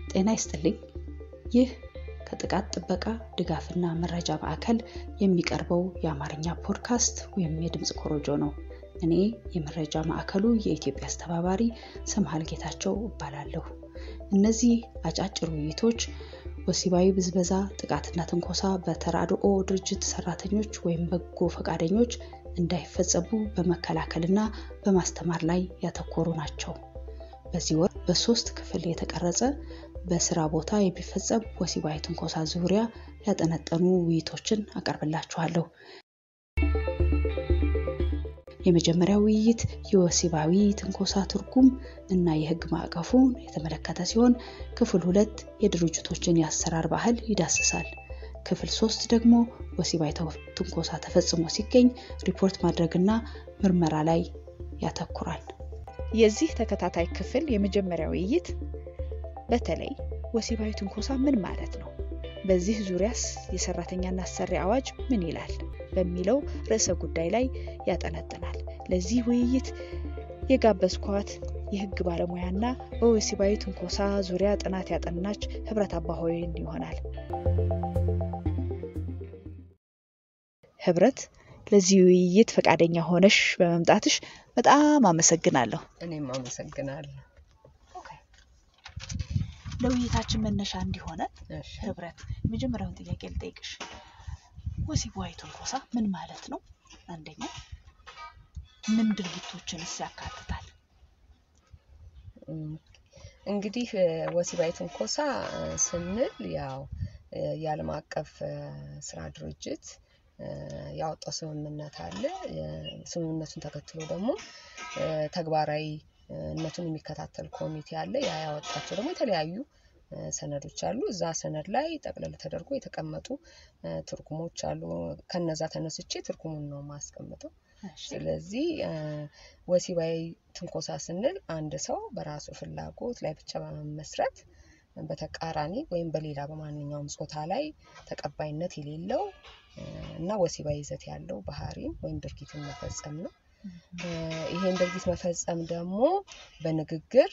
ጤና ይስጥልኝ። ይህ ከጥቃት ጥበቃ ድጋፍና መረጃ ማዕከል የሚቀርበው የአማርኛ ፖድካስት ወይም የድምፅ ኮሮጆ ነው። እኔ የመረጃ ማዕከሉ የኢትዮጵያ አስተባባሪ ሰምሃል ጌታቸው እባላለሁ። እነዚህ አጫጭር ውይይቶች ወሲባዊ ብዝበዛ፣ ጥቃትና ትንኮሳ በተራድኦ ድርጅት ሰራተኞች ወይም በጎ ፈቃደኞች እንዳይፈጸሙ በመከላከልና በማስተማር ላይ ያተኮሩ ናቸው። በዚህ ወር በሶስት ክፍል የተቀረጸ በስራ ቦታ የሚፈጸም ወሲባዊ ትንኮሳ ዙሪያ ያጠነጠኑ ውይይቶችን አቀርብላችኋለሁ። የመጀመሪያው ውይይት የወሲባዊ ትንኮሳ ትርጉም እና የሕግ ማዕቀፉን የተመለከተ ሲሆን ክፍል ሁለት የድርጅቶችን የአሰራር ባህል ይዳስሳል። ክፍል ሶስት ደግሞ ወሲባዊ ትንኮሳ ተፈጽሞ ሲገኝ ሪፖርት ማድረግና ምርመራ ላይ ያተኩራል። የዚህ ተከታታይ ክፍል የመጀመሪያ ውይይት በተለይ ወሲባዊ ትንኮሳ ምን ማለት ነው፣ በዚህ ዙሪያስ የሰራተኛና አሰሪ አዋጅ ምን ይላል በሚለው ርዕሰ ጉዳይ ላይ ያጠነጥናል። ለዚህ ውይይት የጋበዝኳት የህግ ባለሙያና በወሲባዊ ትንኮሳ ዙሪያ ጥናት ያጠናች ህብረት አባሆይን ይሆናል። ህብረት ለዚህ ውይይት ፈቃደኛ ሆነሽ በመምጣትሽ በጣም አመሰግናለሁ። እኔም አመሰግናለሁ። ለውይይታችን መነሻ እንዲሆነ እሺ፣ ህብረት የመጀመሪያውን ጥያቄ ልጠይቅሽ። ወሲባዊ ትንኮሳ ምን ማለት ነው? አንደኛ ምን ድርጊቶችንስ ያካትታል? እም፣ እንግዲህ እ፣ ወሲባዊ ትንኮሳ እ፣ ስንል ያው እ፣ የዓለም አቀፍ እ፣ ስራ ድርጅት እ፣ ያወጣው ስምምነት አለ። እ፣ ስምምነቱን ተከትሎ ደግሞ እ፣ ተግባራዊ እ፣ ነቱን የሚከታተል ኮሚቴ አለ። ያ ያወጣቸው ደግሞ የተለያዩ እ፣ ሰነዶች አሉ። እዛ ሰነድ ላይ ጠቅለል ተደርጎ የተቀመጡ እ፣ ትርጉሞች አሉ። ከነዛ ተነስቼ ትርጉሙን ነው ማስቀምጠው። ስለዚህ እ፣ ወሲባዊ ትንኮሳ ስንል አንድ ሰው በራሱ ፍላጎት ላይ ብቻ በመመስረት በተቃራኒ ወይም በሌላ በማንኛውም ጾታ ላይ ተቀባይነት የሌለው እ፣ እና ወሲባዊ ይዘት ያለው ባህሪን ወይም ድርጊትን መፈጸም ነው። እ፣ ይሄን ድርጊት መፈጸም ደግሞ በንግግር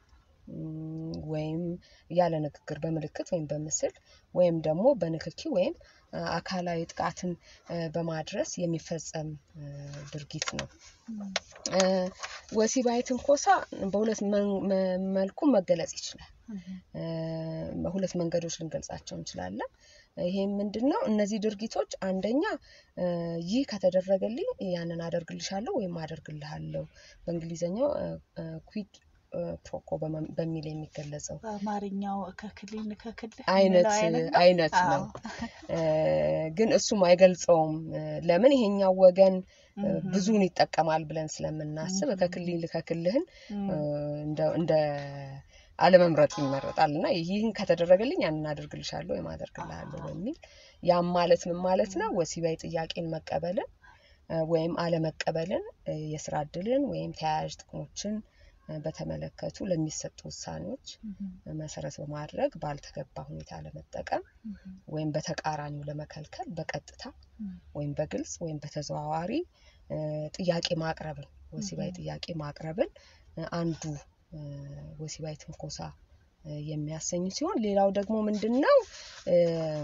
እም፣ ወይም ያለ ንግግር በምልክት ወይም በምስል ወይም ደግሞ በንክኪ ወይም እ፣ አካላዊ ጥቃትን እ፣ በማድረስ የሚፈጸም እ፣ ድርጊት ነው። እ፣ ወሲባዊ ትንኮሳ በሁለት መን- መ- መልኩ መገለጽ ይችላል። እ፣ በሁለት መንገዶች ልንገልጻቸው እንችላለን። ይሄም ምንድን ነው? እነዚህ ድርጊቶች አንደኛ እ፣ ይህ ከተደረገልኝ ያንን አደርግልሻለሁ ወይም አደርግልሃለሁ በእንግሊዝኛው ኩዊድ ፕሮኮ በመ- በሚል የሚገለጸው በአማርኛው ከክልል ከክል አይነት አይነት አዎ። ነው። እ፣ ግን እሱም አይገልጸውም። እ፣ ለምን ይሄኛው ወገን እ፣ እም፣ ብዙውን ይጠቀማል ብለን ስለምናስብ እም፣ ከክልል ከክልህን እም፣ እ፣ እንደ እንደ አለመምረጥ ይመረጣል እና ይህን ከተደረገልኝ ያንን አደርግልሻለሁ ወይም አደርግልሃለሁ በሚል ያም ማለት ምን ማለት ነው? ወሲባዊ ጥያቄን መቀበልን እ፣ ወይም አለመቀበልን እ፣ የስራ እድልን ወይም ተያያዥ ጥቅሞችን እ፣ በተመለከቱ ለሚሰጡ ውሳኔዎች እም፣ መሰረት በማድረግ ባልተገባ ሁኔታ ለመጠቀም እም፣ ወይም በተቃራኒው ለመከልከል በቀጥታ እም፣ ወይም በግልጽ ወይም በተዘዋዋሪ እ፣ ጥያቄ ማቅረብን ወሲባዊ Mhm. ጥያቄ ማቅረብን እ፣ አንዱ እ፣ ወሲባዊ ትንኮሳ እ፣ የሚያሰኝ ሲሆን ሌላው ደግሞ ምንድን ነው እ፣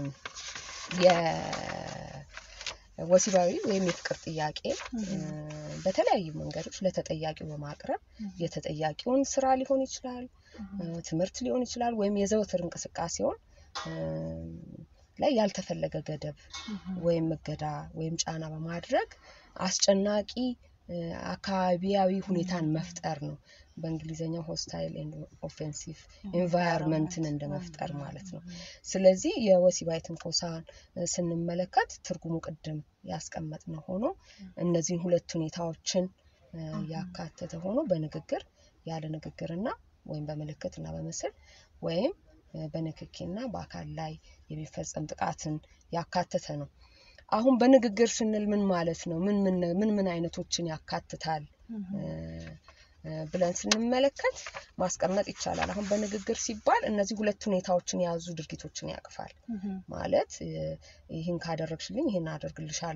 የወሲባዊ ወይም የፍቅር ጥያቄ እ፣ Mhm. በተለያዩ መንገዶች ለተጠያቂው በማቅረብ እም፣ የተጠያቂውን ስራ ሊሆን ይችላል እም፣ እ፣ ትምህርት ሊሆን ይችላል ወይም የዘወትር እንቅስቃሴውን እ፣ ላይ ያልተፈለገ ገደብ እም፣ ወይም እገዳ ወይም ጫና በማድረግ አስጨናቂ እ፣ አካባቢያዊ ሁኔታን መፍጠር ነው። በእንግሊዝኛው ሆስታይል ኤንድ ኦፌንሲቭ ኤንቫይሮንመንትን እንደ መፍጠር ማለት ነው። ስለዚህ የወሲባዊ ትንኮሳን እ፣ ስንመለከት ትርጉሙ ቅድም ያስቀመጥነው ሆኖ እነዚህን ሁለት ሁኔታዎችን እ፣ ያካተተ ሆኖ በንግግር ያለ ንግግርና ወይም በምልክት እና በምስል ወይም እ፣ በንክኪና በአካል ላይ የሚፈጸም ጥቃትን ያካተተ ነው። አሁን በንግግር ስንል ምን ማለት ነው? ምን ምን ምን ምን አይነቶችን ያካትታል እም፣ እ፣ እ፣ ብለን ስንመለከት ማስቀመጥ ይቻላል። አሁን በንግግር ሲባል እነዚህ ሁለት ሁኔታዎችን የያዙ ድርጊቶችን ያቅፋል። እም፣ ማለት እ፣ ይህን ካደረግሽልኝ ይህን አደርግልሻለሁ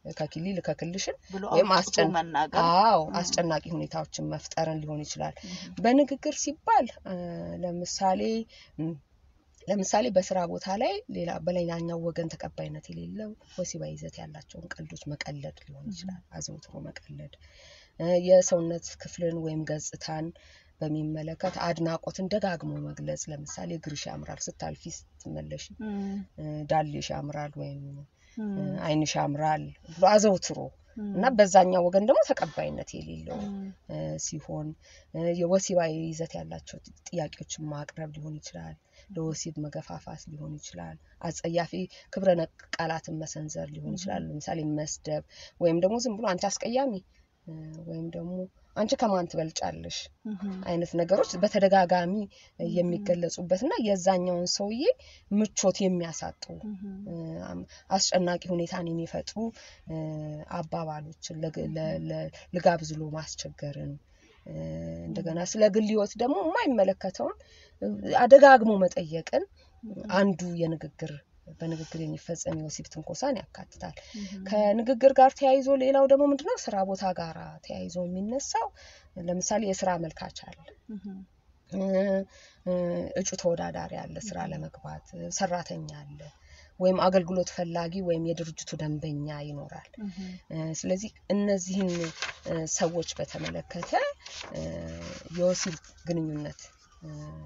ከኪሊ ልከክልሽን ብሎ ወይም አውጥቶ አስጨን መናገር አዎ ም። አስጨናቂ ሁኔታዎችን መፍጠርን ሊሆን ይችላል። ም፣ በንግግር ሲባል እ፣ ለምሳሌ ም፣ ለምሳሌ በስራ ቦታ ላይ ሌላ በሌላኛው ወገን ተቀባይነት የሌለው ወሲባዊ ይዘት ያላቸውን ቀልዶች መቀለድ ሊሆን ይችላል። አዘውትሮ መቀለድ እ፣ የሰውነት ክፍልን ወይም ገጽታን በሚመለከት አድናቆትን ደጋግሞ መግለጽ። ለምሳሌ እግርሽ ያምራል ስታልፊ ስትመለሽ፣ ም፣ እ፣ ዳሌሽ ያምራል ወይም እ፣ ም፣ ዓይንሽ ያምራል ብሎ አዘውትሮ ም፣ እና በዛኛው ወገን ደግሞ ተቀባይነት የሌለው ም፣ እ፣ ሲሆን እ፣ የወሲባዊ ይዘት ያላቸው ጥያቄዎችን ማቅረብ ሊሆን ይችላል። ለወሲብ መገፋፋት ሊሆን ይችላል። አጸያፊ ክብረ ነክ ቃላትን መሰንዘር ሊሆን ይችላል። ለምሳሌ መስደብ ወይም ደግሞ ዝም ብሎ አንቺ አስቀያሚ እ፣ ወይም ደግሞ አንቺ ከማን ትበልጫለሽ ም፣ አይነት ነገሮች በተደጋጋሚ እ፣ የሚገለጹበት እና የዛኛውን ሰውዬ ምቾት የሚያሳጡ ም፣ እ፣ አም- አስጨናቂ ሁኔታን የሚፈጥሩ እ፣ አባባሎችን ለግ- ለ- ለ- ልጋብዝ ብሎ ማስቸገርን እ፣ እንደገና ስለ ግል ሕይወት ደግሞ የማይመለከተውን እ፣ አደጋግሞ መጠየቅን አንዱ የንግግር በንግግር የሚፈጸም የወሲብ ትንኮሳን ያካትታል። ከንግግር ጋር ተያይዞ ሌላው ደግሞ ምንድነው ስራ ቦታ ጋር ተያይዞ የሚነሳው ለምሳሌ የስራ አመልካች አለ ም፣ እ፣ እ፣ እጩ ተወዳዳሪ አለ፣ ስራ ለመግባት እ፣ ሰራተኛ አለ፣ ወይም አገልግሎት ፈላጊ ወይም የድርጅቱ ደንበኛ ይኖራል። ም፣ እ፣ ስለዚህ እነዚህን እ፣ ሰዎች በተመለከተ እ፣ የወሲብ ግንኙነት እ፣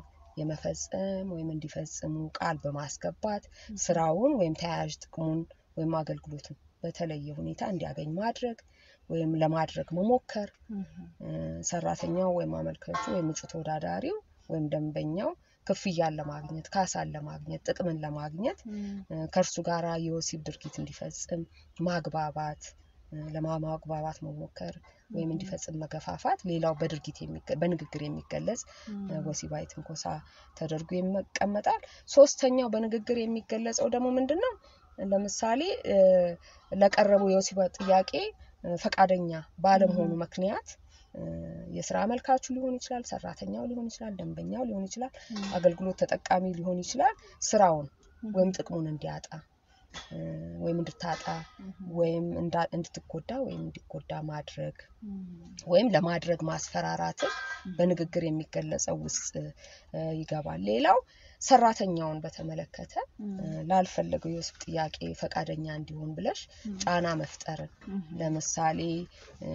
የመፈጸም ወይም እንዲፈጽሙ ቃል በማስገባት ስራውን ወይም ተያያዥ ጥቅሙን ወይም አገልግሎቱን በተለየ ሁኔታ እንዲያገኝ ማድረግ ወይም ለማድረግ መሞከር ም፣ እ፣ ሰራተኛው ወይም አመልካቹ ወይም እጩ ተወዳዳሪው ወይም ደንበኛው ክፍያን ለማግኘት ካሳን ለማግኘት ጥቅምን ለማግኘት ም፣ እ፣ ከእርሱ ጋር የወሲብ ድርጊት እንዲፈጽም ማግባባት እ፣ ለማግባባት መሞከር ወይም እንዲፈጽም መገፋፋት ሌላው በድርጊት የሚገ- በንግግር የሚገለጽ እ፣ ወሲባዊ ትንኮሳ ተደርጎ ይቀመጣል። ሶስተኛው በንግግር የሚገለጸው ደግሞ ምንድን ነው? ለምሳሌ እ፣ ለቀረበው የወሲባዊ ጥያቄ እ፣ ፈቃደኛ ባለመሆኑ ምክንያት እ፣ የስራ አመልካቹ ሊሆን ይችላል፣ ሰራተኛው ሊሆን ይችላል፣ ደንበኛው ሊሆን ይችላል፣ አገልግሎት ተጠቃሚ ሊሆን ይችላል። ስራውን ወይም ጥቅሙን እንዲያጣ እ፣ ወይም እንድታጣ ወይም እንዳ- እንድትጎዳ ወይም እንዲጎዳ ማድረግ ወይም ለማድረግ ማስፈራራትን በንግግር የሚገለጸው ውስጥ እ፣ ይገባል። ሌላው ሰራተኛውን በተመለከተ እ፣ ላልፈለገው የወሲብ ጥያቄ ፈቃደኛ እንዲሆን ብለሽ ጫና መፍጠርን ለምሳሌ እ፣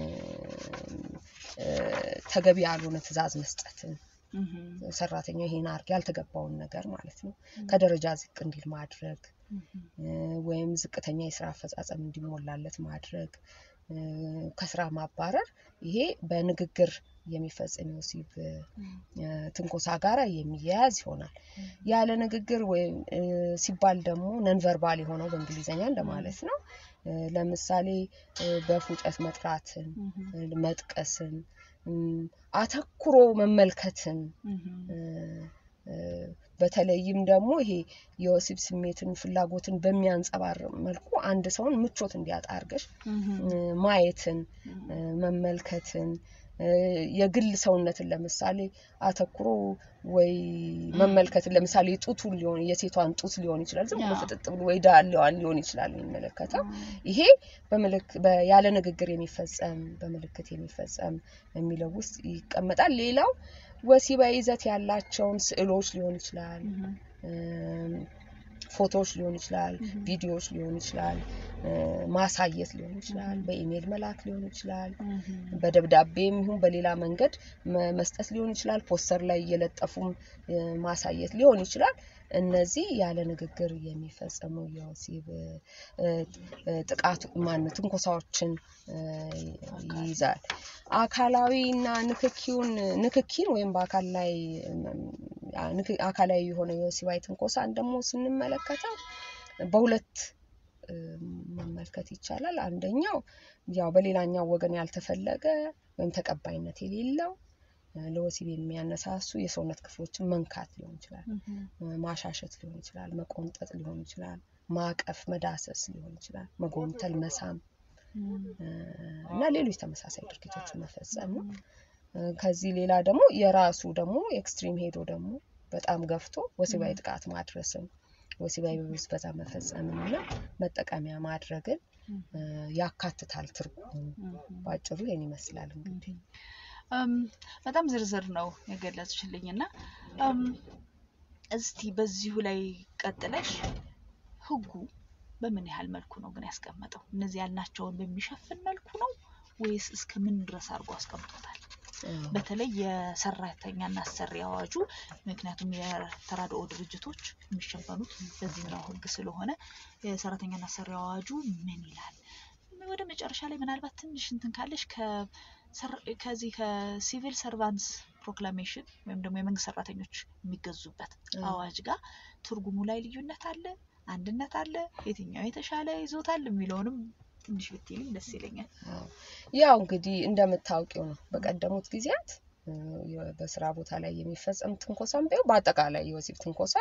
እ፣ ተገቢ ያልሆነ ትዕዛዝ መስጠትን ሰራተኛው ይሄን አርግ ያልተገባውን ነገር ማለት ነው ከደረጃ ዝቅ እንዲል ማድረግ እ፣ ወይም ዝቅተኛ የስራ አፈጻጸም እንዲሞላለት ማድረግ እ፣ ከስራ ማባረር ይሄ በንግግር የሚፈጸም የወሲብ እ፣ ትንኮሳ ጋራ የሚያያዝ ይሆናል። ያለ ንግግር ወይም እ፣ ሲባል ደግሞ ነንቨርባል የሆነው በእንግሊዝኛ እንደማለት ነው። እ፣ ለምሳሌ እ፣ በፉጨት መጥራትን፣ እ፣ መጥቀስን፣ እም፣ አተኩሮ መመልከትን እ፣ እ፣ በተለይም ደግሞ ይሄ የወሲብ ስሜትን ፍላጎትን በሚያንጸባርቅ መልኩ አንድ ሰውን ምቾት እንዲያጣ አድርገሽ እ፣ ማየትን እ፣ መመልከትን እ፣ የግል ሰውነትን ለምሳሌ አተኩሮ ወይ መመልከትን ለምሳሌ ጡቱን ሊሆን የሴቷን ጡት ሊሆን ይችላል ዝም ብሎ አዎ። ፍጥጥ ብሎ ወይ ዳሌዋን ሊሆን ይችላል የሚመለከተው ይሄ በምልክ በ- ያለ ንግግር የሚፈጸም በምልክት የሚፈጸም የሚለው ውስጥ ይቀመጣል። ሌላው ወሲባዊ ይዘት ያላቸውን ስዕሎች ሊሆን ይችላል፣ እም፣ ፎቶዎች ሊሆን ይችላል፣ ቪዲዮዎች ሊሆን ይችላል፣ እ፣ ማሳየት ሊሆን ይችላል፣ በኢሜይል መላክ ሊሆን ይችላል፣ በደብዳቤም ይሁን በሌላ መንገድ መ- መስጠት ሊሆን ይችላል። ፖስተር ላይ እየለጠፉም እ፣ ማሳየት ሊሆን ይችላል። እነዚህ ያለ ንግግር የሚፈጸሙ የወሲብ እ፣ እ፣ ጥቃት ማን ትንኮሳዎችን እ፣ ይይዛል። አካላዊና ንክኪውን ንክኪን ወይም በአካል ላይ እም፣ አ- ንክ- አካላዊ የሆነ የወሲባዊ ትንኮሳን ደግሞ ስንመለከተው በሁለት እ፣ መመልከት ይቻላል። አንደኛው ያው በሌላኛው ወገን ያልተፈለገ ወይም ተቀባይነት የሌለው እ፣ ለወሲብ የሚያነሳሱ የሰውነት ክፍሎችን መንካት ሊሆን ይችላል፣ እ፣ ማሻሸት ሊሆን ይችላል፣ መቆንጠጥ ሊሆን ይችላል፣ ማቀፍ፣ መዳሰስ ሊሆን ይችላል፣ መጎንተል፣ መሳም እ፣ እና ሌሎች ተመሳሳይ ድርጊቶችን መፈጸም ነው። እ፣ ከዚህ ሌላ ደግሞ የራሱ ደግሞ ኤክስትሪም ሄዶ ደግሞ በጣም ገፍቶ ወሲባዊ ጥቃት ማድረስም ወሲባዊ ብዝበዛ መፈጸምንና መጠቀሚያ ማድረግን ያካትታል። ትርጉሙ በአጭሩ ይህን ይመስላል። እንግዲህ በጣም ዝርዝር ነው የገለጽሽልኝ እና እስቲ በዚሁ ላይ ቀጥለሽ ህጉ በምን ያህል መልኩ ነው ግን ያስቀመጠው? እነዚህ ያልናቸውን በሚሸፍን መልኩ ነው ወይስ እስከ ምን ድረስ አድርጎ አስቀምጦታል? በተለይ የሰራተኛና አሰሪ አዋጁ ምክንያቱም የተራድኦ ድርጅቶች የሚሸፈኑት በዚህኛው ህግ ስለሆነ የሰራተኛና አሰሪ አዋጁ ምን ይላል? ወደ መጨረሻ ላይ ምናልባት ትንሽ እንትን ካለሽ ከዚህ ከሲቪል ሰርቫንትስ ፕሮክላሜሽን ወይም ደግሞ የመንግስት ሰራተኞች የሚገዙበት አዋጅ ጋር ትርጉሙ ላይ ልዩነት አለ፣ አንድነት አለ፣ የትኛው የተሻለ ይዞታል የሚለውንም ትንሽ ብትይልኝ ደስ ይለኛል። ያው እንግዲህ እንደምታውቂው ነው በቀደሙት ጊዜያት በስራ ቦታ ላይ የሚፈጸም ትንኮሳም ቢሆን በአጠቃላይ የወሲብ ትንኮሳ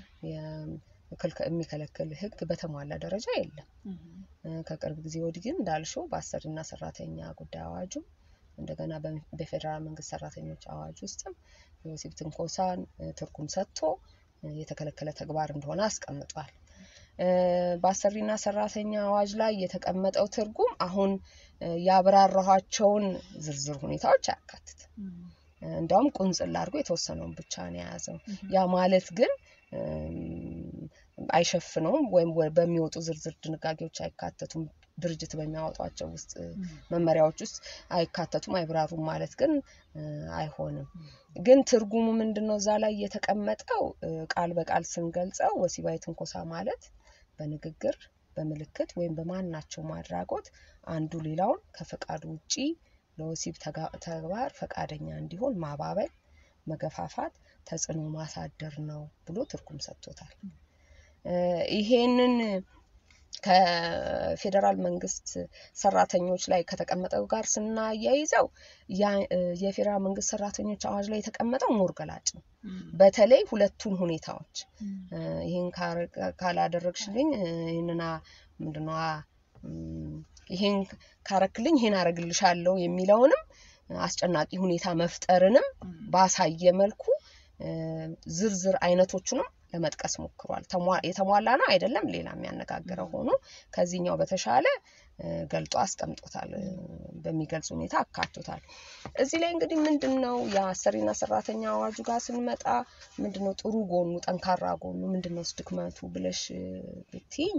የሚከለክል ህግ በተሟላ ደረጃ የለም። ከቅርብ ጊዜ ወዲህ ግን እንዳልሽው በአሰሪና ሰራተኛ ጉዳይ አዋጁ እንደገና በፌዴራል መንግስት ሰራተኞች አዋጅ ውስጥም የወሲብ ትንኮሳን ትርጉም ሰጥቶ የተከለከለ ተግባር እንደሆነ አስቀምጧል። በአሰሪና ሰራተኛ አዋጅ ላይ የተቀመጠው ትርጉም አሁን ያብራራኋቸውን ዝርዝር ሁኔታዎች አያካትትም። እንዲያውም ቁንጽል አድርጎ የተወሰነውን ብቻ ነው የያዘው። ያ ማለት ግን አይሸፍነውም ወይም በሚወጡ ዝርዝር ድንጋጌዎች አይካተቱም። ድርጅት በሚያወጧቸው ውስጥ መመሪያዎች ውስጥ አይካተቱም፣ አይብራሩም ማለት ግን አይሆንም። ግን ትርጉሙ ምንድን ነው? እዛ ላይ የተቀመጠው ቃል በቃል ስንገልጸው ወሲባዊ ትንኮሳ ማለት በንግግር በምልክት ወይም በማናቸውም አድራጎት አንዱ ሌላውን ከፈቃዱ ውጪ ለወሲብ ተግባር ፈቃደኛ እንዲሆን ማባበል፣ መገፋፋት፣ ተጽዕኖ ማሳደር ነው ብሎ ትርጉም ሰጥቶታል። ይሄንን ከፌዴራል መንግስት ሰራተኞች ላይ ከተቀመጠው ጋር ስናያይዘው የፌዴራል መንግስት ሰራተኞች አዋጅ ላይ የተቀመጠው ሞር ገላጭ ነው። በተለይ ሁለቱን ሁኔታዎች ይህን ካላደረግሽልኝ ይህንና ምንድነው ይሄን ካረክልኝ ይሄን አረግልሻለሁ የሚለውንም አስጨናቂ ሁኔታ መፍጠርንም ባሳየ መልኩ ዝርዝር አይነቶቹንም ለመጥቀስ ሞክሯል። የተሟላ ነው አይደለም፣ ሌላ የሚያነጋግረው ሆኖ ከዚህኛው በተሻለ ገልጦ አስቀምጦታል። በሚገልጽ ሁኔታ አካቶታል። እዚህ ላይ እንግዲህ ምንድን ነው የአሰሪና ሰራተኛ አዋጁ ጋር ስንመጣ ምንድን ነው ጥሩ ጎኑ፣ ጠንካራ ጎኑ ምንድን ነው ድክመቱ ብለሽ ብትይኝ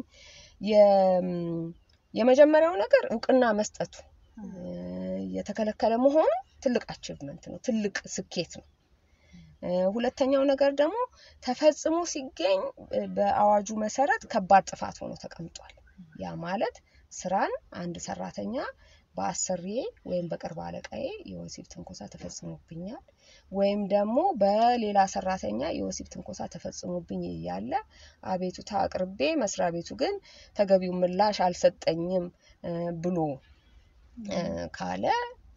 የመጀመሪያው ነገር እውቅና መስጠቱ የተከለከለ መሆኑ ትልቅ አቺቭመንት ነው፣ ትልቅ ስኬት ነው። ሁለተኛው ነገር ደግሞ ተፈጽሞ ሲገኝ በአዋጁ መሰረት ከባድ ጥፋት ሆኖ ተቀምጧል። ያ ማለት ስራን አንድ ሰራተኛ በአሰሪዬ ወይም በቅርብ አለቃዬ የወሲብ ትንኮሳ ተፈጽሞብኛል ወይም ደግሞ በሌላ ሰራተኛ የወሲብ ትንኮሳ ተፈጽሞብኝ እያለ አቤቱታ አቅርቤ መስሪያ ቤቱ ግን ተገቢው ምላሽ አልሰጠኝም ብሎ ካለ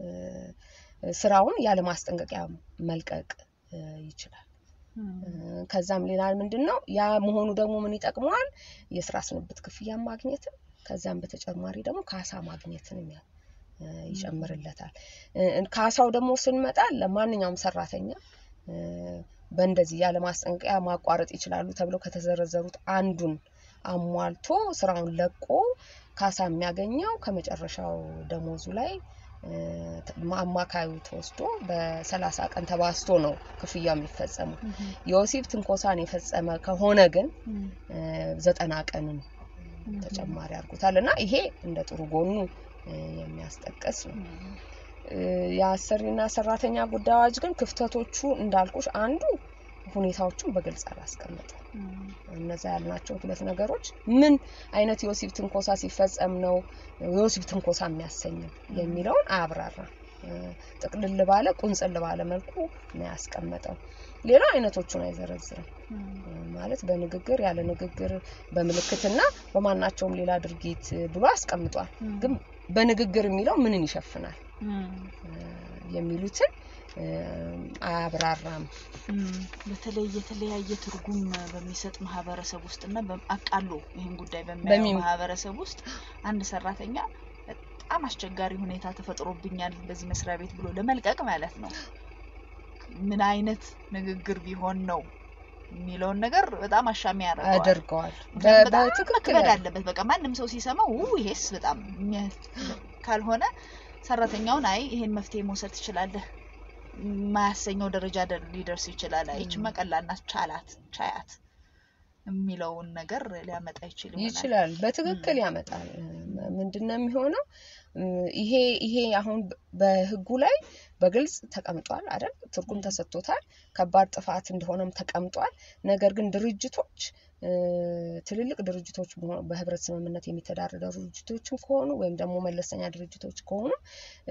ስራውን ያለ ማስጠንቀቂያ መልቀቅ ይችላል። ከዛም ሌላ ምንድን ነው ያ መሆኑ ደግሞ ምን ይጠቅመዋል? የስራ ስንብት ክፍያ ማግኘትን ከዛም በተጨማሪ ደግሞ ካሳ ማግኘትን ይጨምርለታል። ካሳው ደግሞ ስንመጣ ለማንኛውም ሰራተኛ በእንደዚህ ያለ ማስጠንቀቂያ ማቋረጥ ይችላሉ ተብለው ከተዘረዘሩት አንዱን አሟልቶ ስራውን ለቆ ካሳ የሚያገኘው ከመጨረሻው ደሞዙ ላይ አማካዩ ተወስዶ በሰላሳ ቀን ተባስቶ ነው ክፍያ የሚፈጸመው። የወሲብ ትንኮሳን የፈጸመ ከሆነ ግን ዘጠና ቀንን ተጨማሪ አድርጎታል እና ይሄ እንደ ጥሩ ጎኑ የሚያስጠቀስ ነው። የአሰሪና ሰራተኛ ጉዳይ አዋጅ ግን ክፍተቶቹ እንዳልኩሽ አንዱ ሁኔታዎቹን በግልጽ አላስቀመጠም። እነዛ ያልናቸው ሁለት ነገሮች ምን አይነት የወሲብ ትንኮሳ ሲፈጸም ነው የወሲብ ትንኮሳ የሚያሰኘው የሚለውን አያብራራም። ጥቅልል ባለ ቁንጽል ባለ መልኩ ነው ያስቀመጠው። ሌላ አይነቶቹን አይዘረዝርም። ማለት በንግግር ያለ ንግግር፣ በምልክትና በማናቸውም ሌላ ድርጊት ብሎ አስቀምጧል። ግን በንግግር የሚለው ምንን ይሸፍናል የሚሉትን አያብራራም። በተለይ የተለያየ ትርጉም በሚሰጥ ማህበረሰብ ውስጥ እና አቃሎ ይህን ጉዳይ በሚያየው ማህበረሰብ ውስጥ አንድ ሰራተኛ በጣም አስቸጋሪ ሁኔታ ተፈጥሮብኛል በዚህ መስሪያ ቤት ብሎ ለመልቀቅ ማለት ነው ምን አይነት ንግግር ቢሆን ነው የሚለውን ነገር በጣም አሻሚ ያደርገዋል። ያደርገዋል። ምክንያቱም በጣም በትክክል መክበድ አለበት። በቃ ማንም ሰው ሲሰማው ው ይሄስ በጣም የሚያ- ካልሆነ ሰራተኛውን አይ ይሄን መፍትሄ መውሰድ ትችላለህ የማያሰኘው ደረጃ ደ- ሊደርስ ይችላል። አይ ይችማ ቀላል ናት ቻላት ቻያት የሚለውን ነገር ሊያመጣ ይችል ይሆናል። ይችላል በትክክል ያመጣል። ምንድን ነው የሚሆነው? ይሄ ይሄ አሁን በህጉ ላይ በግልጽ ተቀምጧል አይደል? ትርጉም ተሰጥቶታል። ከባድ ጥፋት እንደሆነም ተቀምጧል። ነገር ግን ድርጅቶች እ፣ ትልልቅ ድርጅቶች በሆ- በህብረት ስምምነት የሚተዳደሩ ድርጅቶችም ከሆኑ ወይም ደግሞ መለስተኛ ድርጅቶች ከሆኑ እ፣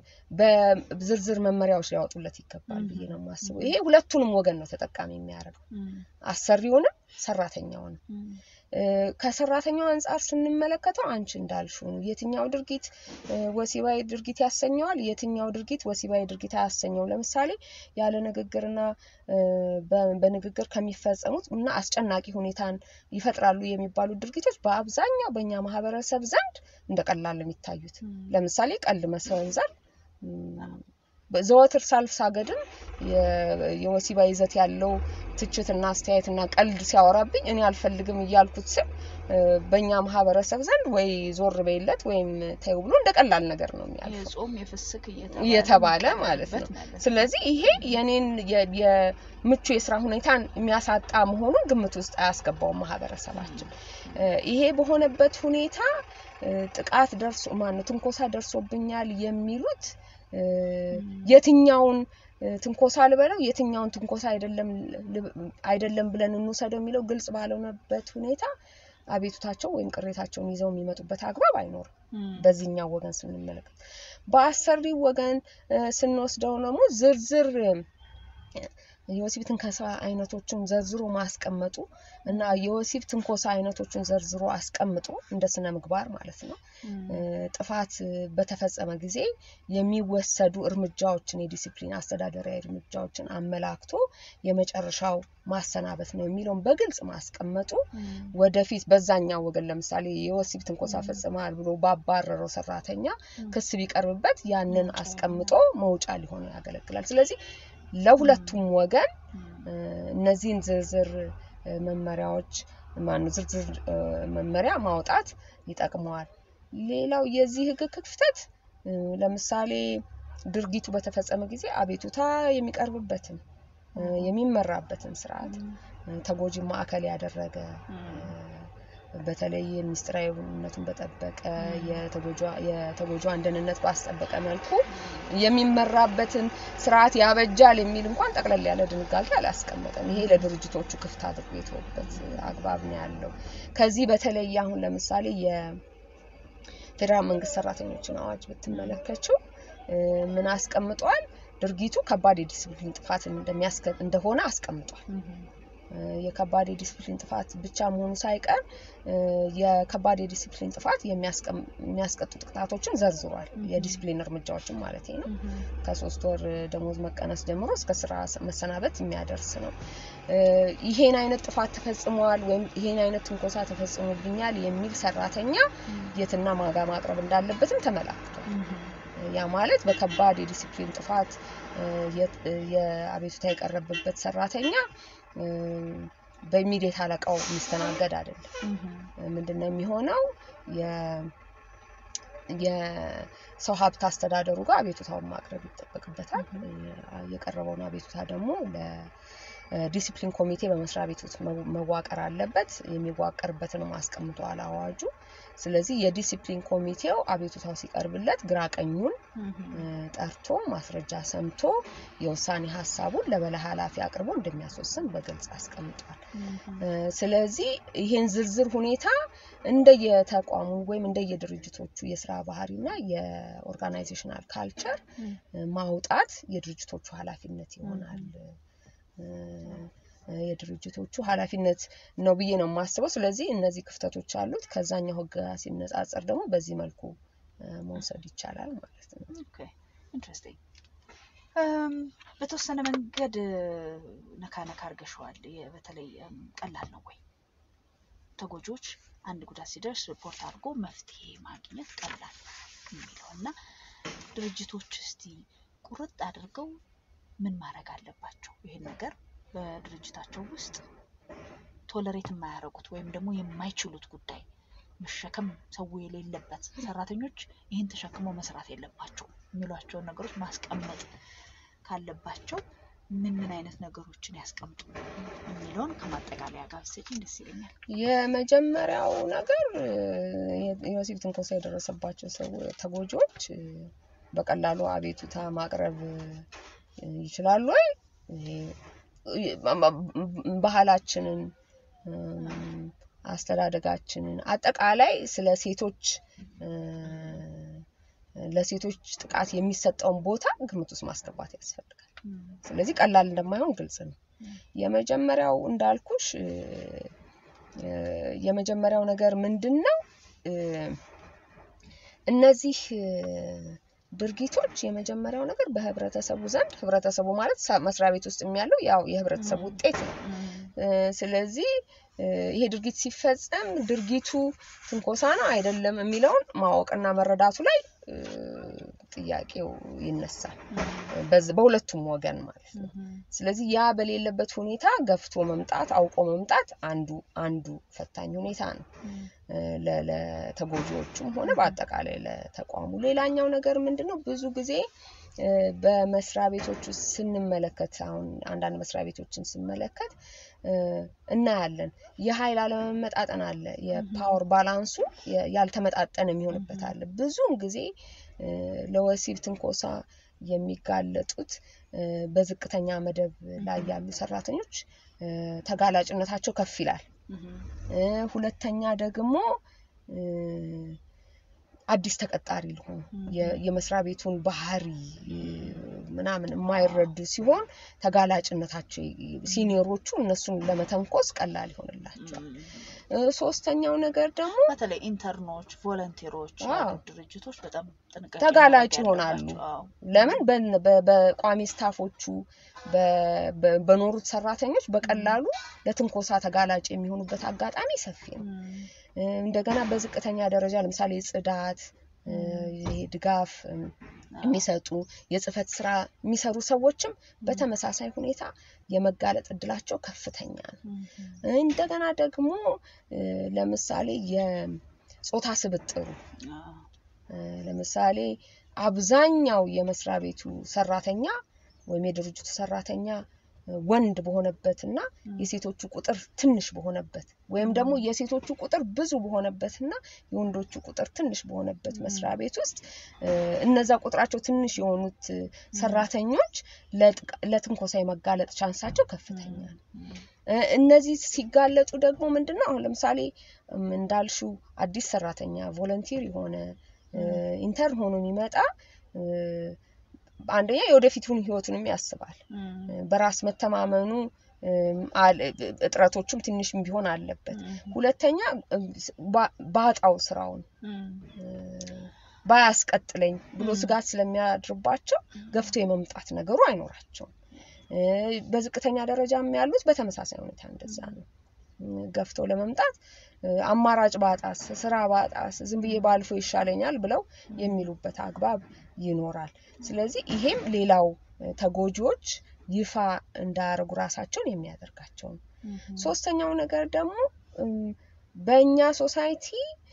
በዝርዝር መመሪያዎች ሊያወጡለት ይገባል ብዬ ነው የማስበው። ይሄ ሁለቱንም ወገን ነው ተጠቃሚ የሚያደርገው እም፣ አሰሪውንም ሰራተኛውንም። እም፣ እ፣ ከሰራተኛው አንጻር ስንመለከተው አንቺ እንዳልሽው ነው። የትኛው ድርጊት እ፣ ወሲባዊ ድርጊት ያሰኘዋል፣ የትኛው ድርጊት ወሲባዊ ድርጊት አያሰኘው። ለምሳሌ ያለ ንግግርና እ፣ በ- በንግግር ከሚፈጸሙት እና አስጨናቂ ሁኔታን ይፈጥራሉ የሚባሉ ድርጊቶች በአብዛኛው በእኛ ማህበረሰብ ዘንድ እንደ ቀላል ነው የሚታዩት። እም፣ ለምሳሌ ቀልድ መሰንዘር እም፣ ዘወትር ሳልሳገድም የ- የወሲባዊ ይዘት ያለው ትችትና አስተያየትና ቀልድ ሲያወራብኝ እኔ አልፈልግም እያልኩት ስል እ፣ በእኛ ማህበረሰብ ዘንድ ወይ ዞር በይለት ወይም ተይው ብሎ እንደ ቀላል ነገር ነው የሚያልፈው የጾም የፍስክ እየተባለ ማለት ነው። የሚቀርብበት ማለት ነው። ስለዚህ ይሄ የኔን የ- የምቹ የስራ ሁኔታን የሚያሳጣ መሆኑን ግምት ውስጥ አያስገባውም ማህበረሰባችን። እ፣ ይሄ በሆነበት ሁኔታ እ፣ ጥቃት ደርሶ ማነው ትንኮሳ ደርሶብኛል የሚሉት እ፣ የትኛውን እ፣ ትንኮሳ ልበለው የትኛውን ትንኮሳ አይደለም ል- አይደለም ብለን እንውሰደው የሚለው ግልጽ ባልሆነበት ሁኔታ አቤቱታቸው ወይም ቅሬታቸውን ይዘው የሚመጡበት አግባብ አይኖርም። እም፣ በዚህኛው ወገን ስንመለከት በአሰሪው ወገን እ፣ ስንወስደው ደግሞ ዝርዝር እ፣ የወሲብ ትንኮሳ አይነቶችን ዘርዝሮ ማስቀመጡ እና የወሲብ ትንኮሳ አይነቶችን ዘርዝሮ አስቀምጦ እንደ ስነ ምግባር ማለት ነው እም፣ እ፣ ጥፋት እ፣ በተፈጸመ ጊዜ የሚወሰዱ እርምጃዎችን የዲሲፕሊን አስተዳደራዊ እርምጃዎችን አመላክቶ የመጨረሻው ማሰናበት ነው የሚለውን በግልጽ ማስቀመጡ እም፣ ወደፊት በዛኛው ወገን ለምሳሌ የወሲብ ትንኮሳ ፈጽመሃል ብሎ ባባረረው ሰራተኛ ክስ ቢቀርብበት ያንን መውጫ አስቀምጦ መውጫ ሊሆን ያገለግላል። ስለዚህ ለሁለቱም ወገን እም፣ እ፣ እነዚህን ዝርዝር እ፣ መመሪያዎች ማነው ዝርዝር እ፣ መመሪያ ማውጣት ይጠቅመዋል። ሌላው የዚህ ህግ ክፍተት እ፣ ለምሳሌ ድርጊቱ በተፈጸመ ጊዜ አቤቱታ የሚቀርብበትን እ፣ የሚመራበትን ስርዓት እ፣ ተጎጂ ማዕከል ያደረገ እም፣ በተለይ ሚስጥራዊነቱን በጠበቀ የተጎጇ- የተጎጇን ደህንነት ባስጠበቀ መልኩ የሚመራበትን ስርዓት ያበጃል የሚል እንኳን ጠቅለል ያለ ድንጋጌ አላስቀመጠም። ይሄ ለድርጅቶቹ ክፍት አድርጎ የተወበት አግባብ ነው ያለው። ከዚህ በተለይ አሁን ለምሳሌ የፌዴራል መንግስት ሰራተኞችን አዋጅ ብትመለከችው እ፣ ምን አስቀምጧል? ድርጊቱ ከባድ የዲስፕሊን ጥፋት እንደሚያስከ- እንደሆነ አስቀምጧል። እም፣ እ፣ የከባድ የዲስፕሊን ጥፋት ብቻ መሆኑ ሳይቀር እ፣ የከባድ የዲስፕሊን ጥፋት የሚያስቀም- የሚያስቀጡ ቅጣቶችን ዘርዝሯል። Mhm. የዲስፕሊን እርምጃዎችን ማለት ነው። እም፣ ከሶስት ወር ደሞዝ መቀነስ ጀምሮ እስከ ስራ መሰናበት የሚያደርስ ነው። እ፣ ይሄን አይነት ጥፋት ተፈጽሟል ወይም ይሄን አይነት ትንኮሳ ተፈጽሞብኛል የሚል ሰራተኛ የትና ማጋ ማቅረብ እንዳለበትም ተመላክቷል። እም፣ ያ ማለት በከባድ የዲሲፕሊን ጥፋት እ፣ የ- እ፣ የአቤቱታ የቀረበበት ሰራተኛ እ፣ በኢሚዲየት አለቃው የሚስተናገድ አይደለም። እም፣ ምንድን ነው የሚሆነው? የ- የሰው ሀብት አስተዳደሩ ጋር አቤቱታውን ማቅረብ ይጠበቅበታል። የ- የቀረበውን አቤቱታ ደግሞ ለዲሲፕሊን ኮሚቴ በመስሪያ ቤት ውስጥ መው- መዋቀር አለበት። የሚዋቀርበትንም አስቀምጧል አዋጁ። ስለዚህ የዲሲፕሊን ኮሚቴው አቤቱታው ሲቀርብለት ግራ ቀኙን እም፣ እ፣ ጠርቶ ማስረጃ ሰምቶ የውሳኔ ሀሳቡን ለበላይ ኃላፊ አቅርቦ እንደሚያስወስን በግልጽ አስቀምጧል። እም፣ እ፣ ስለዚህ ይህን ዝርዝር ሁኔታ እንደየተቋሙ ወይም እንደየድርጅቶቹ የስራ ባህሪና የኦርጋናይዜሽናል ካልቸር እም፣ እ፣ ማውጣት የድርጅቶቹ ኃላፊነት ይሆናል። እ፣ የድርጅቶቹ ኃላፊነት ነው ብዬ ነው የማስበው። ስለዚህ እነዚህ ክፍተቶች አሉት። ከዛኛው ህግ ጋር ሲነጻጸር ደግሞ በዚህ መልኩ እ፣ መውሰድ ይቻላል ማለት ነው። ኦኬ ኢንትረስቲንግ። በተወሰነ መንገድ እ፣ ነካ ነካ አድርገሽዋል። የ- በተለይ እም፣ ቀላል ነው ወይ ተጎጂዎች አንድ ጉዳት ሲደርስ ሪፖርት አድርጎ መፍትሄ ማግኘት ቀላል የሚለው እና ድርጅቶች እስቲ ቁርጥ አድርገው ምን ማድረግ አለባቸው ይህን ነገር በድርጅታቸው ውስጥ ቶለሬት የማያደርጉት ወይም ደግሞ የማይችሉት ጉዳይ መሸከም ሰው የሌለበት ሰራተኞች ይህን ተሸክመው መስራት የለባቸው የሚሏቸውን ነገሮች ማስቀመጥ ካለባቸው ምን ምን አይነት ነገሮችን ያስቀምጡ የሚለውን ከማጠቃለያ ጋር ብትሰጪኝ ደስ ይለኛል። የመጀመሪያው ነገር የወሲብ ትንኮሳ የደረሰባቸው ሰው ተጎጂዎች በቀላሉ አቤቱታ ማቅረብ ይችላሉ ወይ? ባህላችንን፣ አስተዳደጋችንን አጠቃላይ ስለ ሴቶች ለሴቶች ጥቃት የሚሰጠውን ቦታ ግምት ውስጥ ማስገባት ያስፈልጋል። ስለዚህ ቀላል እንደማይሆን ግልጽ ነው። የመጀመሪያው እንዳልኩሽ የመጀመሪያው ነገር ምንድን ነው? እነዚህ ድርጊቶች የመጀመሪያው ነገር በህብረተሰቡ ዘንድ ህብረተሰቡ ማለት መስሪያ ቤት ውስጥ ያለው ያው የህብረተሰቡ ውጤት ነው። ስለዚህ ይሄ ድርጊት ሲፈጸም ድርጊቱ ትንኮሳ ነው አይደለም የሚለውን ማወቅና መረዳቱ ላይ ጥያቄው ይነሳል፣ በሁለቱም ወገን ማለት ነው። ስለዚህ ያ በሌለበት ሁኔታ ገፍቶ መምጣት አውቆ መምጣት አንዱ አንዱ ፈታኝ ሁኔታ ነው ለተጎጂዎቹም ሆነ በአጠቃላይ ለተቋሙ። ሌላኛው ነገር ምንድን ነው? ብዙ ጊዜ በመስሪያ ቤቶች ውስጥ ስንመለከት አሁን አንዳንድ መስሪያ ቤቶችን ስመለከት እናያለን። የኃይል አለመመጣጠን አለ። የፓወር ባላንሱ ያልተመጣጠነ የሚሆንበት አለ። ብዙውን ጊዜ ለወሲብ ትንኮሳ የሚጋለጡት በዝቅተኛ መደብ ላይ ያሉ ሰራተኞች ተጋላጭነታቸው ከፍ ይላል። ሁለተኛ ደግሞ አዲስ ተቀጣሪ ሊሆኑ የመስሪያ ቤቱን ባህሪ ምናምን የማይረዱ ሲሆን ተጋላጭነታቸው ሲኒየሮቹ እነሱን ለመተንኮስ ቀላል ይሆንላቸዋል። ሶስተኛው ነገር ደግሞ በተለይ ኢንተርኖች፣ ቮለንቴሮች ድርጅቶች በጣም ጥንቃቄ ተጋላጭ ይሆናሉ። ለምን በቋሚ ስታፎቹ በኖሩት ሰራተኞች በቀላሉ ለትንኮሳ ተጋላጭ የሚሆኑበት አጋጣሚ ሰፊ ነው። እንደገና በዝቅተኛ ደረጃ ለምሳሌ ጽዳት፣ ድጋፍ የሚሰጡ የጽህፈት ስራ የሚሰሩ ሰዎችም በተመሳሳይ ሁኔታ የመጋለጥ እድላቸው ከፍተኛ ነው። እንደገና ደግሞ ለምሳሌ የጾታ ስብጥሩ ለምሳሌ አብዛኛው የመስሪያ ቤቱ ሰራተኛ ወይም የድርጅቱ ሰራተኛ ወንድ በሆነበት እና የሴቶቹ ቁጥር ትንሽ በሆነበት ወይም ደግሞ የሴቶቹ ቁጥር ብዙ በሆነበት እና የወንዶቹ ቁጥር ትንሽ በሆነበት መስሪያ ቤት ውስጥ እነዛ ቁጥራቸው ትንሽ የሆኑት ሰራተኞች ለትንኮሳ የመጋለጥ ቻንሳቸው ከፍተኛ ነው። እነዚህ ሲጋለጡ ደግሞ ምንድን ነው አሁን ለምሳሌ እንዳልሹ አዲስ ሰራተኛ ቮለንቲር የሆነ ኢንተርን ሆኖ የሚመጣ አንደኛ የወደፊቱን ህይወቱንም ያስባል። በራስ መተማመኑ እጥረቶቹም ትንሽም ቢሆን አለበት። ሁለተኛ ባጣው ስራውን ባያስቀጥለኝ ብሎ ስጋት ስለሚያድርባቸው ገፍቶ የመምጣት ነገሩ አይኖራቸውም። በዝቅተኛ ደረጃም ያሉት በተመሳሳይ ሁኔታ እንደዛ ነው። ገፍተው ለመምጣት አማራጭ ባጣስ፣ ስራ ባጣስ፣ ዝም ብዬ ባልፎ ይሻለኛል ብለው የሚሉበት አግባብ ይኖራል። ስለዚህ ይሄም ሌላው ተጎጂዎች ይፋ እንዳያደርጉ ራሳቸውን የሚያደርጋቸው ነው። ሶስተኛው ነገር ደግሞ በእኛ ሶሳይቲ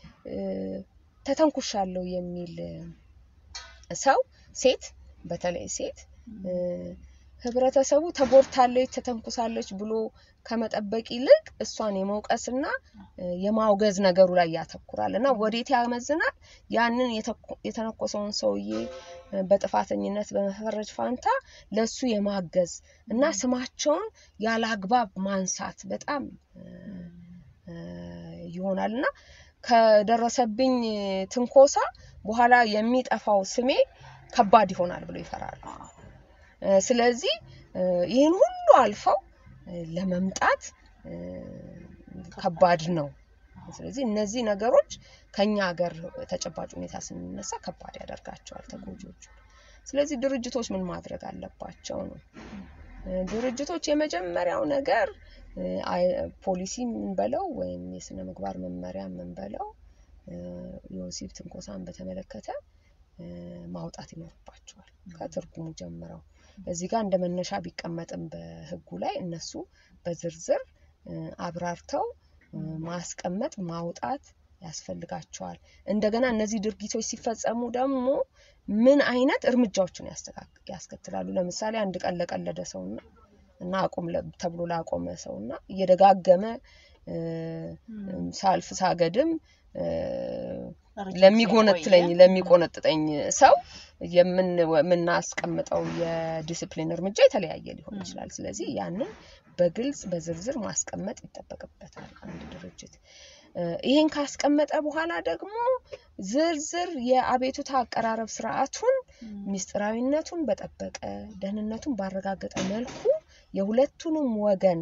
ተተንኩሻለሁ የሚል ሰው ሴት በተለይ ሴት ህብረተሰቡ ተጎድታለች፣ ተተንኩሳለች ብሎ ከመጠበቅ ይልቅ እሷን የመውቀስና የማውገዝ ነገሩ ላይ ያተኩራል እና ወዴት ያመዝናል? ያንን የተነኮሰውን ሰውዬ በጥፋተኝነት በመፈረጅ ፋንታ ለሱ የማገዝ እና ስማቸውን ያለ አግባብ ማንሳት በጣም ይሆናል እና ከደረሰብኝ ትንኮሳ በኋላ የሚጠፋው ስሜ ከባድ ይሆናል ብሎ ይፈራሉ። ስለዚህ ይህን ሁሉ አልፈው ለመምጣት ከባድ ነው። ስለዚህ እነዚህ ነገሮች ከኛ ሀገር ተጨባጭ ሁኔታ ስንነሳ ከባድ ያደርጋቸዋል ተጎጂዎቹ። ስለዚህ ድርጅቶች ምን ማድረግ አለባቸው ነው። ድርጅቶች የመጀመሪያው ነገር ፖሊሲ የምንበለው ወይም የስነ ምግባር መመሪያ የምንበለው የወሲብ ትንኮሳን በተመለከተ ማውጣት ይኖርባቸዋል ከትርጉሙ ጀምረው እዚህ ጋር እንደ መነሻ ቢቀመጥም በህጉ ላይ እነሱ በዝርዝር አብራርተው ማስቀመጥ ማውጣት ያስፈልጋቸዋል። እንደገና እነዚህ ድርጊቶች ሲፈጸሙ ደግሞ ምን አይነት እርምጃዎችን ያስከትላሉ? ለምሳሌ አንድ ቀን ለቀለደ ሰውና እና አቁም ተብሎ ላቆመ ሰውና እየደጋገመ ሳልፍ ሳገድም ለሚጎነትለኝ ለሚቆነጥጠኝ ሰው የምናስቀምጠው የዲስፕሊን እርምጃ የተለያየ ሊሆን ይችላል። ስለዚህ ያንን በግልጽ በዝርዝር ማስቀመጥ ይጠበቅበታል አንድ ድርጅት። ይህን ካስቀመጠ በኋላ ደግሞ ዝርዝር የአቤቱታ አቀራረብ ስርዓቱን ምስጢራዊነቱን በጠበቀ ደህንነቱን ባረጋገጠ መልኩ የሁለቱንም ወገን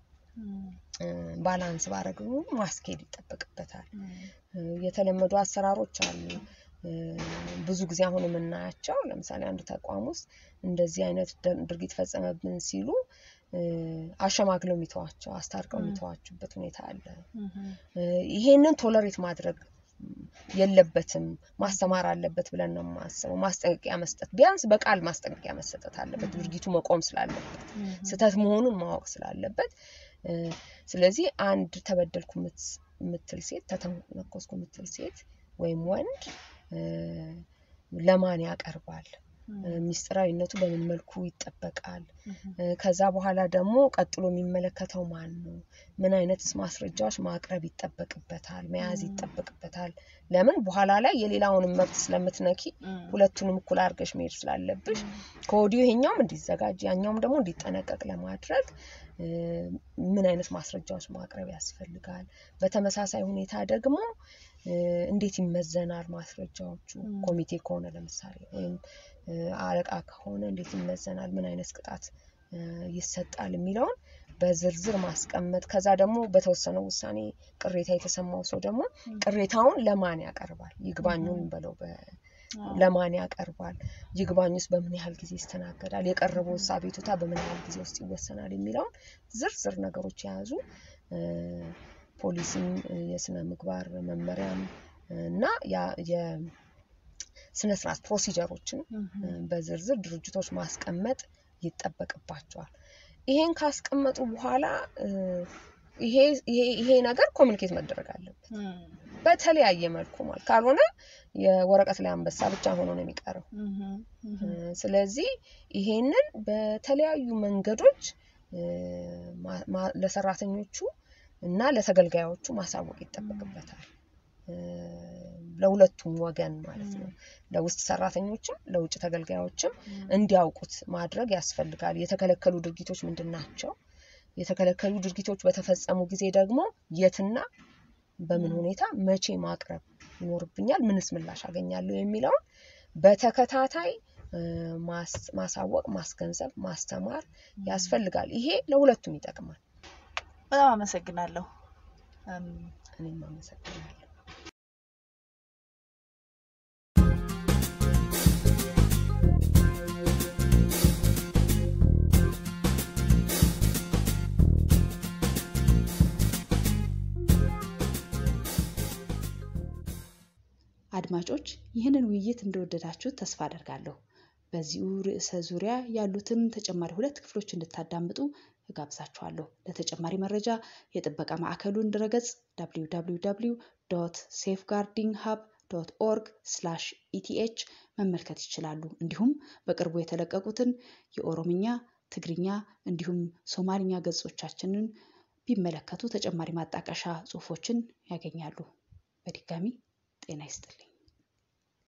ባላንስ ባረግ ማስኬድ ይጠበቅበታል። የተለመዱ አሰራሮች አሉ። ብዙ ጊዜ አሁን የምናያቸው ለምሳሌ አንድ ተቋም ውስጥ እንደዚህ አይነት ድርጊት ፈጸመብን ሲሉ አሸማግለው የሚተዋቸው አስታርቀው የሚተዋችበት ሁኔታ አለ። ይሄንን ቶለሬት ማድረግ የለበትም ማስተማር አለበት ብለን ነው የማስበው። ማስጠንቀቂያ መስጠት ቢያንስ በቃል ማስጠንቀቂያ መሰጠት አለበት፣ ድርጊቱ መቆም ስላለበት፣ ስህተት መሆኑን ማወቅ ስላለበት። ስለዚህ አንድ ተበደልኩ የምትል ሴት ተተነኮስኩ የምትል ሴት ወይም ወንድ ለማን ያቀርባል? ሚስጥራዊነቱ በምን መልኩ ይጠበቃል? ከዛ በኋላ ደግሞ ቀጥሎ የሚመለከተው ማን ነው? ምን አይነትስ ማስረጃዎች ማቅረብ ይጠበቅበታል? መያዝ ይጠበቅበታል? ለምን በኋላ ላይ የሌላውንም መብት ስለምትነኪ ሁለቱንም እኩል አድርገሽ መሄድ ስላለብሽ ከወዲሁ ይሄኛውም እንዲዘጋጅ ያኛውም ደግሞ እንዲጠነቀቅ ለማድረግ ምን አይነት ማስረጃዎች ማቅረብ ያስፈልጋል? በተመሳሳይ ሁኔታ ደግሞ እንዴት ይመዘናል ማስረጃዎቹ? ኮሚቴ ከሆነ ለምሳሌ ወይም አለቃ ከሆነ እንዴት ይመዘናል? ምን አይነት ቅጣት ይሰጣል? የሚለውን በዝርዝር ማስቀመጥ። ከዛ ደግሞ በተወሰነው ውሳኔ ቅሬታ የተሰማው ሰው ደግሞ ቅሬታውን ለማን ያቀርባል? ይግባኙን በለው ለማን ያቀርባል? ይግባኙስ በምን ያህል ጊዜ ይስተናገዳል? የቀረበው አቤቱታ በምን ያህል ጊዜ ውስጥ ይወሰናል? የሚለውን ዝርዝር ነገሮች የያዙ ፖሊሲም የስነ ምግባር መመሪያም እና የስነ ስርዓት ፕሮሲጀሮችን በዝርዝር ድርጅቶች ማስቀመጥ ይጠበቅባቸዋል። ይሄን ካስቀመጡ በኋላ ይሄ ነገር ኮሚኒኬት መደረግ አለበት በተለያየ መልኩ ማለት ካልሆነ የወረቀት ላይ አንበሳ ብቻ ሆኖ ነው የሚቀረው። ስለዚህ ይሄንን በተለያዩ መንገዶች ለሰራተኞቹ እና ለተገልጋዮቹ ማሳወቅ ይጠበቅበታል። ለሁለቱም ወገን ማለት ነው። ለውስጥ ሰራተኞችም ለውጭ ተገልጋዮችም እንዲያውቁት ማድረግ ያስፈልጋል። የተከለከሉ ድርጊቶች ምንድን ናቸው? የተከለከሉ ድርጊቶች በተፈጸሙ ጊዜ ደግሞ የትና በምን ሁኔታ መቼ ማቅረብ ይኖርብኛል፣ ምንስ ምላሽ አገኛለሁ የሚለውን በተከታታይ ማሳወቅ፣ ማስገንዘብ፣ ማስተማር ያስፈልጋል። ይሄ ለሁለቱም ይጠቅማል። በጣም አመሰግናለሁ። እኔም አመሰግናለሁ። አድማጮች ይህንን ውይይት እንደወደዳችሁት ተስፋ አደርጋለሁ። በዚሁ ርዕሰ ዙሪያ ያሉትን ተጨማሪ ሁለት ክፍሎች እንድታዳምጡ እጋብዛችኋለሁ። ለተጨማሪ መረጃ የጥበቃ ማዕከሉን ድረገጽ www ሴፍጋርዲንግ ሀብ ዶት ኦርግ ስላሽ ኢቲኤች መመልከት ይችላሉ። እንዲሁም በቅርቡ የተለቀቁትን የኦሮምኛ፣ ትግርኛ እንዲሁም ሶማልኛ ገጾቻችንን ቢመለከቱ ተጨማሪ ማጣቀሻ ጽሑፎችን ያገኛሉ። በድጋሚ ጤና ይስጥልኝ።